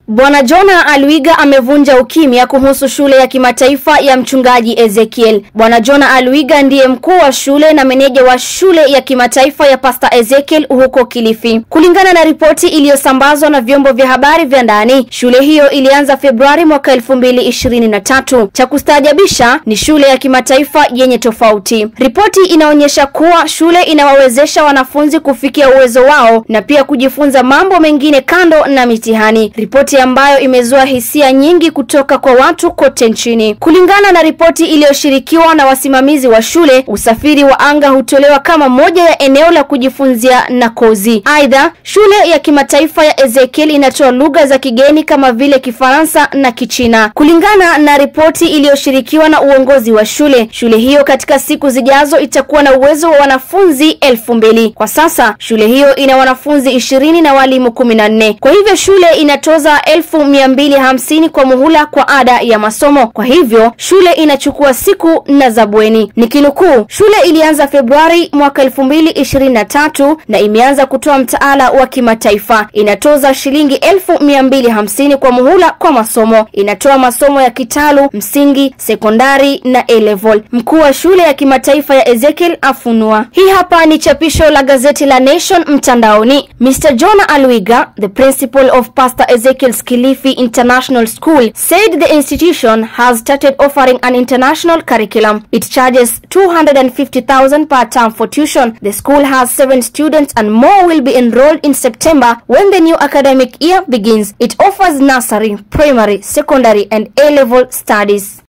Bwana Jona Alwiga amevunja ukimya kuhusu shule ya kimataifa ya mchungaji Ezekiel. Bwana Jona Alwiga ndiye mkuu wa shule na meneja wa shule ya kimataifa ya Pastor Ezekiel huko Kilifi. Kulingana na ripoti iliyosambazwa na vyombo vya habari vya ndani, shule hiyo ilianza Februari mwaka elfu mbili ishirini na tatu. Cha kustaajabisha ni shule ya kimataifa yenye tofauti. Ripoti inaonyesha kuwa shule inawawezesha wanafunzi kufikia uwezo wao na pia kujifunza mambo mengine kando na mitihani. Ripoti ambayo imezua hisia nyingi kutoka kwa watu kote nchini. Kulingana na ripoti iliyoshirikiwa na wasimamizi wa shule, usafiri wa anga hutolewa kama moja ya eneo la kujifunzia na kozi. Aidha, shule ya kimataifa ya Ezekiel inatoa lugha za kigeni kama vile Kifaransa na Kichina. Kulingana na ripoti iliyoshirikiwa na uongozi wa shule, shule hiyo katika siku zijazo itakuwa na uwezo wa wanafunzi elfu mbili. Kwa sasa shule hiyo ina wanafunzi ishirini na walimu kumi na nne. Kwa hivyo shule inatoza elfu mia mbili hamsini kwa muhula kwa ada ya masomo. Kwa hivyo shule inachukua siku na za bweni. Nikinukuu, shule ilianza Februari mwaka elfu mbili ishirini na tatu na imeanza kutoa mtaala wa kimataifa. Inatoza shilingi elfu mia mbili hamsini kwa muhula kwa masomo. Inatoa masomo ya kitalu, msingi, sekondari na A level. Mkuu wa shule ya kimataifa ya Ezekiel afunua. Hii hapa ni chapisho la gazeti la Nation mtandaoni. Mr. Jonah Alwiga, the principal of Pastor Ezekiel's Kilifi International School, said the institution has started offering an international curriculum. It charges 250,000 per term for tuition. The school has seven students and more will be enrolled in September when the new academic year begins. It offers nursery, primary, secondary and A-level studies.